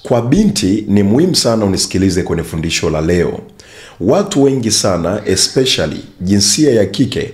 Kwa binti ni muhimu sana unisikilize kwenye fundisho la leo. Watu wengi sana especially jinsia ya kike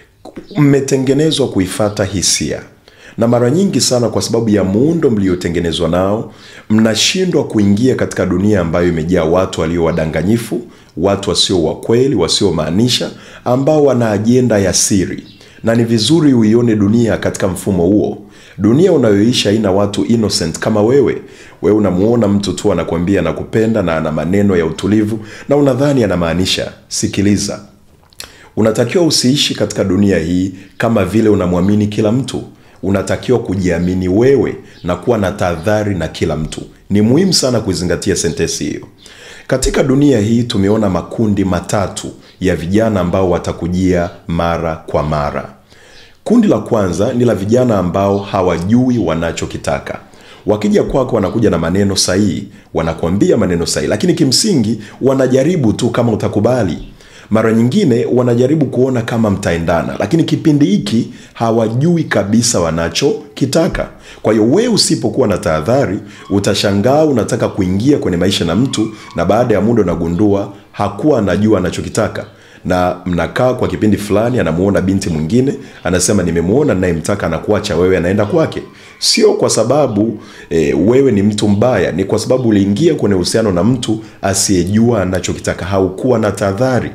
mmetengenezwa kuifata hisia na mara nyingi sana kwa sababu ya muundo mliotengenezwa nao mnashindwa kuingia katika dunia ambayo imejaa watu walio wadanganyifu watu wasio wa kweli wasiomaanisha ambao wana ajenda ya siri na ni vizuri uione dunia katika mfumo huo dunia unayoisha haina watu innocent kama wewe wewe unamuona mtu tu anakuambia anakupenda na ana maneno ya utulivu na unadhani anamaanisha sikiliza unatakiwa usiishi katika dunia hii kama vile unamwamini kila mtu unatakiwa kujiamini wewe na kuwa na tahadhari na kila mtu ni muhimu sana kuizingatia sentesi hiyo katika dunia hii tumeona makundi matatu ya vijana ambao watakujia mara kwa mara kundi la kwanza ni la vijana ambao hawajui wanachokitaka wakija kwako wanakuja na maneno sahihi wanakuambia maneno sahihi lakini kimsingi wanajaribu tu kama utakubali mara nyingine wanajaribu kuona kama mtaendana lakini kipindi hiki hawajui kabisa wanachokitaka kwa hiyo wewe usipokuwa na tahadhari utashangaa unataka kuingia kwenye maisha na mtu na baada ya muda unagundua hakuwa anajua anachokitaka na mnakaa kwa kipindi fulani anamuona binti mwingine anasema nimemwona nayemtaka anakuacha wewe anaenda kwake sio kwa sababu e, wewe ni mtu mbaya ni kwa sababu uliingia kwenye uhusiano na mtu asiyejua anachokitaka haukuwa na tahadhari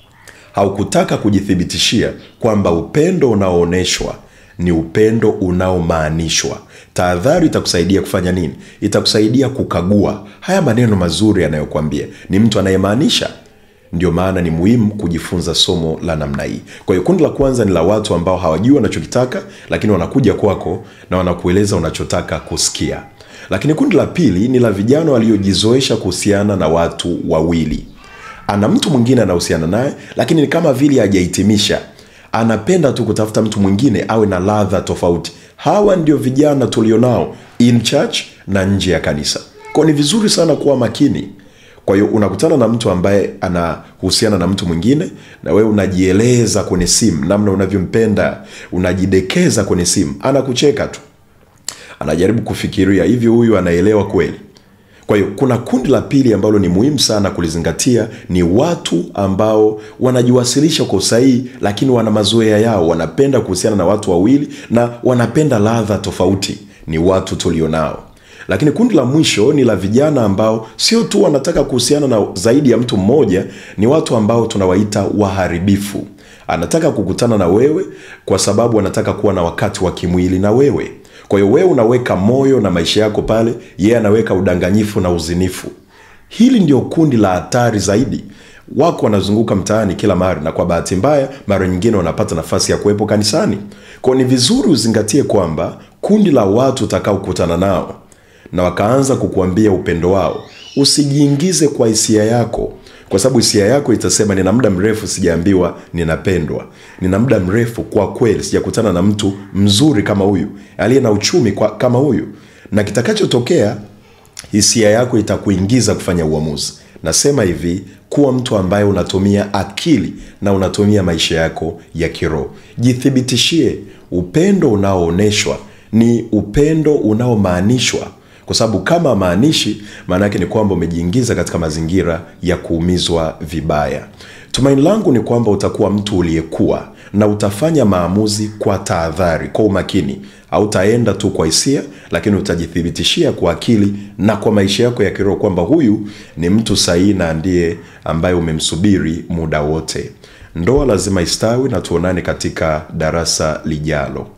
haukutaka kujithibitishia kwamba upendo unaoonyeshwa ni upendo unaomaanishwa tahadhari itakusaidia kufanya nini itakusaidia kukagua haya maneno mazuri yanayokwambia ni mtu anayemaanisha ndio maana ni muhimu kujifunza somo la namna hii kwa hiyo kundi la kwanza ni la watu ambao hawajui wanachokitaka lakini wanakuja kwako na wanakueleza unachotaka kusikia lakini kundi la pili ni la vijana waliojizoesha kuhusiana na watu wawili ana mtu mwingine anahusiana naye lakini ni kama vile hajahitimisha anapenda tu kutafuta mtu mwingine awe na ladha tofauti hawa ndio vijana tulionao in church na nje ya kanisa kwao ni vizuri sana kuwa makini kwa hiyo unakutana na mtu ambaye anahusiana na mtu mwingine na wewe unajieleza kwenye simu namna unavyompenda unajidekeza kwenye simu anakucheka tu anajaribu kufikiria hivi huyu anaelewa kweli kwa hiyo kuna kundi la pili ambalo ni muhimu sana kulizingatia ni watu ambao wanajiwasilisha kwa usahihi lakini wana mazoea yao wanapenda kuhusiana na watu wawili na wanapenda ladha tofauti ni watu tulionao lakini kundi la mwisho ni la vijana ambao sio tu wanataka kuhusiana na zaidi ya mtu mmoja ni watu ambao tunawaita waharibifu anataka kukutana na wewe kwa sababu anataka kuwa na wakati wa kimwili na wewe kwa hiyo wewe unaweka moyo na maisha yako pale yeye anaweka udanganyifu na uzinifu hili ndio kundi la hatari zaidi wako wanazunguka mtaani kila mara na kwa bahati mbaya mara nyingine wanapata nafasi ya kuwepo kanisani kwao ni vizuri uzingatie kwamba kundi la watu utakaokutana nao na wakaanza kukuambia upendo wao usijiingize kwa hisia yako kwa sababu hisia yako itasema nina muda mrefu sijaambiwa ninapendwa nina muda mrefu kwa kweli sijakutana na mtu mzuri kama huyu aliye na uchumi kwa, kama huyu na kitakachotokea hisia yako itakuingiza kufanya uamuzi nasema hivi kuwa mtu ambaye unatumia akili na unatumia maisha yako ya kiroho jithibitishie upendo unaoonyeshwa ni upendo unaomaanishwa kwa sababu kama maanishi maana yake ni kwamba umejiingiza katika mazingira ya kuumizwa vibaya tumaini langu ni kwamba utakuwa mtu uliyekuwa na utafanya maamuzi kwa tahadhari kwa umakini hautaenda tu kwa hisia lakini utajithibitishia kwa akili na kwa maisha yako ya kiroho kwamba huyu ni mtu sahihi na ndiye ambaye umemsubiri muda wote ndoa lazima istawi na tuonane katika darasa lijalo